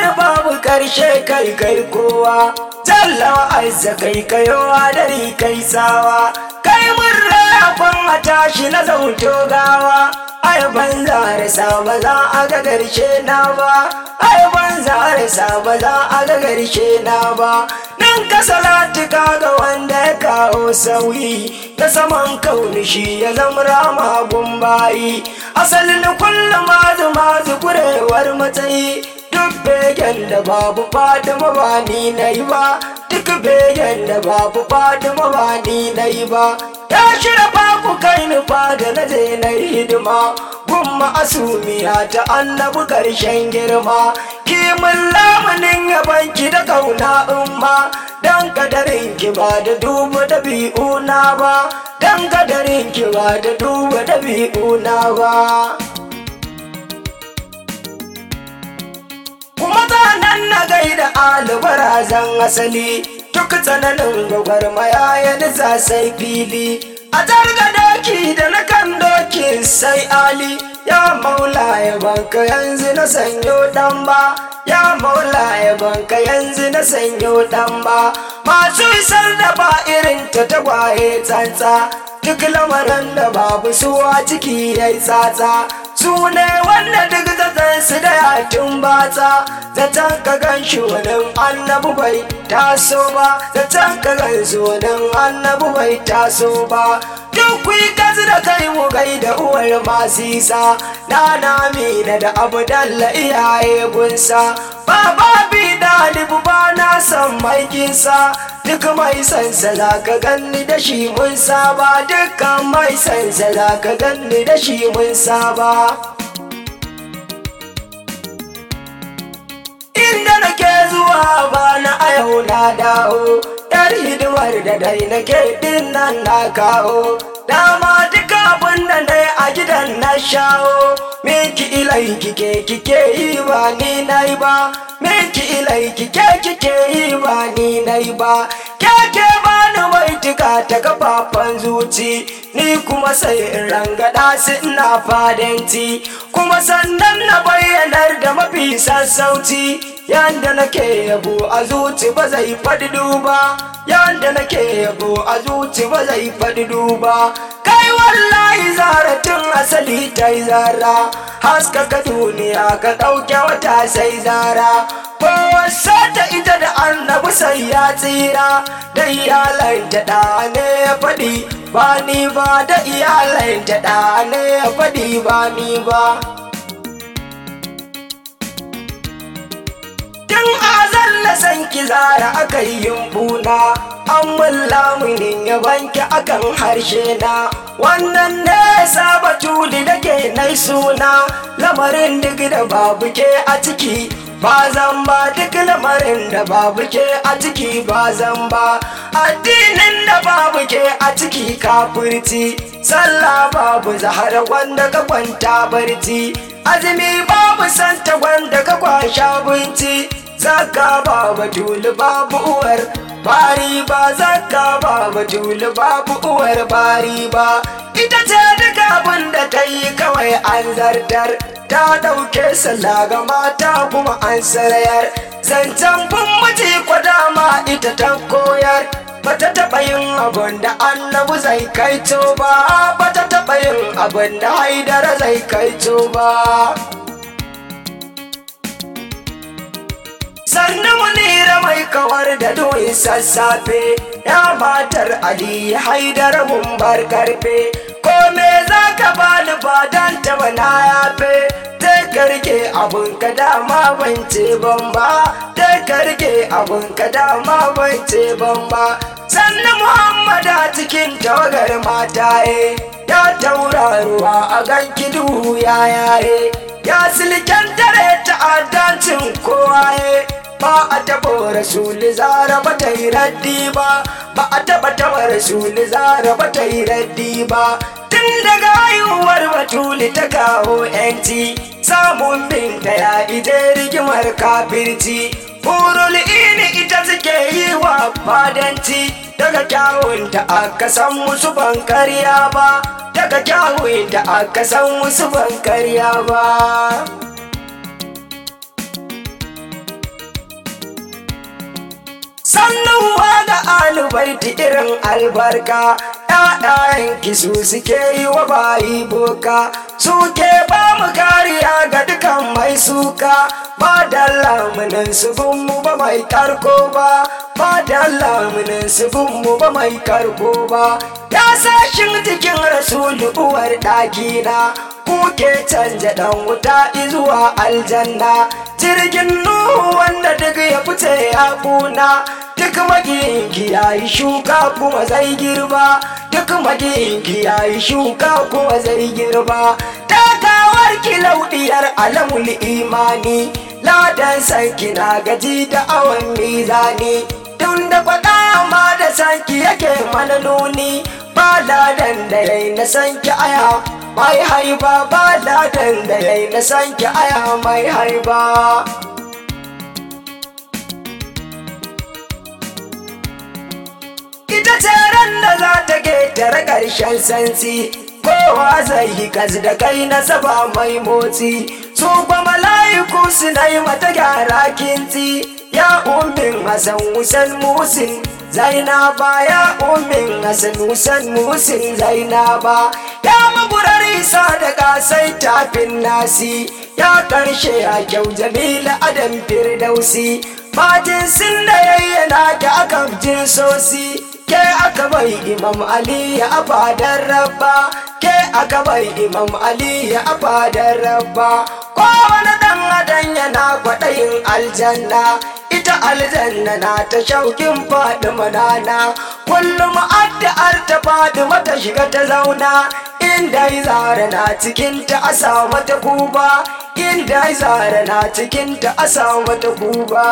wani babu karshe kai kai kowa jallawa azza kai kayowa dari kai sawa kai mun rayakon a tashi na zauto gawa ai ban zarisa ba za a ga karshe na ba ai ban zarisa ba za a ga karshe na ba nan ka salati ga wanda ya kawo sauyi ta saman kauni shi ya zama rama gumbayi asalin kullum mazu mazu kurewar matsayi duk begen da babu fatima ba ni na yi ba duk begen da babu fatima ba ni na yi ba ya shirya babu kai nufa da na je na hidima gumma asumiya ta annabi karshen girma kimin lamunin yabanki da kauna umma dan kadarin ki ba da duba dabi'u na ba dan kadarin ki ba da duba dabi'u na ba kuma nan na gaida albarazan asali duk tsananin gwagwarmaya ya nisa sai fili a targa doki da na kan doki sai ali ya maula ya banka yanzu na sanyo dan ba ya maula ya banka yanzu na sanyo dan ba masu isar da ba irin ta tagwaye tsantsa duk lamarin da babu suwa ciki ya yi tsatsa su ne wanda duk zaton su da yakin batsa zaton ka gan shi wani annabu bai taso ba zaton ka gan su wani annabu bai taso ba duk kuyi kazi da kai mu gai da uwar masu isa na na da abu dalla iyaye gunsa baba bi dalibu ba na san maikinsa duk mai sansa za ka ganni da shi mun saba dukkan mai sansa za ka ganni da shi mun saba inda nake zuwa ba na a yau na dawo yar hidimar da dai nake din nan na kawo dama duka abin da na a gidan na shawo miki ilai kike kike yi ba ni na yi ba miki ilai kike kike yi ba ni na yi ba keke ba ni baituka ta kafafan zuci ni kuma sai in rangada su ina fadanci kuma sannan na bayyanar da mafi sassauci yanda nake yabo a zuci ba zai faɗi duba yanda nake yabo a zuci ba zai faɗi duba kai wallahi zara tun asali ta yi zara haskaka duniya ka ɗauke wata sai zara wasa ta ita da annabi sai ya tsira da iyalanta da ne ya faɗi ba ni ba da iyalanta da ne ya faɗi ba ni ba tun azalla san ki zara aka yi yumbuna an mun lamunin ya banki akan harshe na wannan ne saba tuli da ke nai suna lamarin duk da babu ke a ciki ba zan ba duk lamarin da babu ke a ciki ba zan ba addinin da babu ke a ciki kafirci sallah babu zahara wanda ka kwanta barci azumi babu santa wanda ka kwasha binci zaka babu tulu babu uwar bari ba zaka babu tulu babu uwar bari ba ita ce duk abin da ta yi kawai an zartar ta ɗauke sallah ga mata kuma an sarayar zancen bin miji dama ita ta koyar bata taɓa yin abin da annabu zai kaito ba bata taɓa yin abin da haidara zai kaito ba sannu munira mai kawar da doyin sassafe ya matar ali haidar mun bar karfe ko me za ka bani ba dan taba na yafe ta karke abun ka dama ban ce ban ba ta karke abun ka dama ban ce ban ba sannu muhammada cikin tawagar mataye ya tauraruwa a ganki duhu ya yaye ya silken tare ta'addancin kowaye ba a taɓa rasuli zara ba ta yi raddi ba ba a taɓa taɓa rasuli zara ba ta yi raddi ba tun daga haihuwar batuli ta kawo yanci samun binta ya ije rigimar kafirci Hurul ini ita suke yi wa fadanci daga kyawunta aka san musu ban karya ba daga kyawunta aka san musu ban karya ba sannuwa da alubaiti irin albarka ‘ya'yanki su suke yi wa bayi boka suke ba mu kariya ga dukan mai suka ba da lamunin su mu ba mai karko ba ba da lamunin su mu ba mai karko ba ya sashin jikin rasulu uwar ɗakina kuke canja ɗan wuta zuwa aljanna jirgin nuhu wanda duk ya fice ya kuna duk magiyinki ya yi shuka kuma zai girba duk magiyinki ya yi shuka kuma zai girba takawar kilaudiyar alamul imani ladan sanki na gaji da awon mizani tun da faɗa ma da sanki yake mana nuni ba ladan da yayi na sanki aya mai haiba ba ladan da yayi na sanki aya mai haiba ita ce ran da za ta ketare ƙarshen sansi kowa zai yi kas da kai na saba mai motsi su ba mala'iku suna yi mata gyara kinti ya ummin hasan wusan musin zainaba ya ummin hasan wusan musin zainaba ya maburar isa da kasai tafin nasi ya karshe a kyau jamila adam firdausi Majin sun da yayyana da aka jinsosi ke aka bai imam ali ya fadar rabba ke aka bai imam ali ya fadar rabba kowane dan adam yana kwaɗayin aljanna ita aljanna na ta shaukin faɗi manana kullum addu'ar ta faɗi mata shiga ta zauna inda zara na cikin ta a sa mata kuba inda zara na cikin ta a sa mata kuba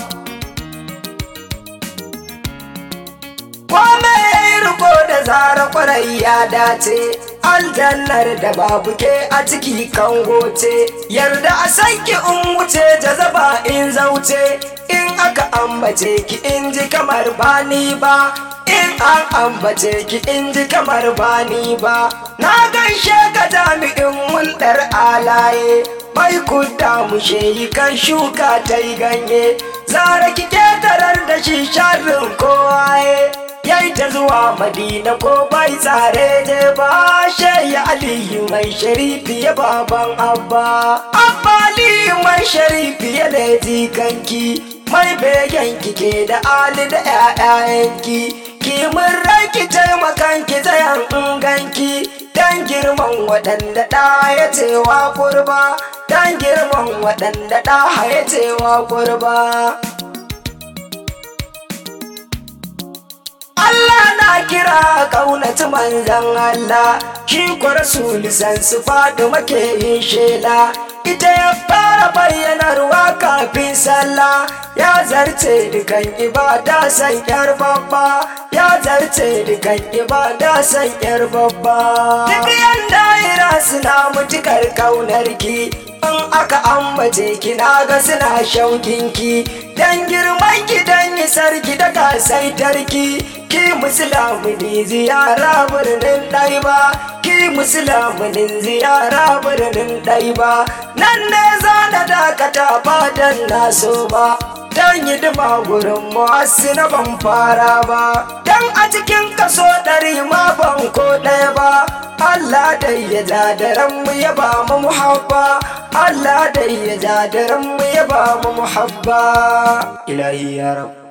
Kome ya yi riko da zara kwarai ya dace, aljannar da babu ke a ciki kan goce, yarda a sanki in wuce jazaba in zauce, in aka ambace ki in ji kamar bani ba, in an ambace ki in ji kamar bani ba, na gaishe ka jami'in hulɗar alaye. Mai kudda mu yi kan shuka ta yi ganye, zara ki tarar da shi sharrin kowaye. yayi ta zuwa madina ko bai tsare je ba ya aliyu mai sharifi ya baban abba abba aliyu mai sharifi ya da jikanki mai begen ke da ali da ƴaƴayenki ki mun rai taimakan ki tsayan inganki dan girman waɗanda ɗa ya cewa kurba dan girman waɗanda ɗa ya cewa kurba Allah na kira ƙaunaci manzan Allah shi kwa rasuli san su faɗi make yin shela ita ya fara bayyanarwa kafin sallah ya zarce dukan ibada san yar babba ya zarce dukan ibada san yar babba duk yanda ira suna mutukar ƙaunarki in aka ambace ki na ga suna shaukinki dan girman ki dan sarki da kasaitarki ki musulmuni ziyara birnin ɗaiba ki musulmuni ziyara birnin ɗaiba nan ne za na dakata fadan na so ba dan hidima gurin masu na ban fara ba dan a cikin kaso ɗari ma ban ko ɗaya ba Allah dai ya ja da mu ya ba mu muhabba Allah dai ya ja da mu ya ba mu muhabba ilahi ya rabu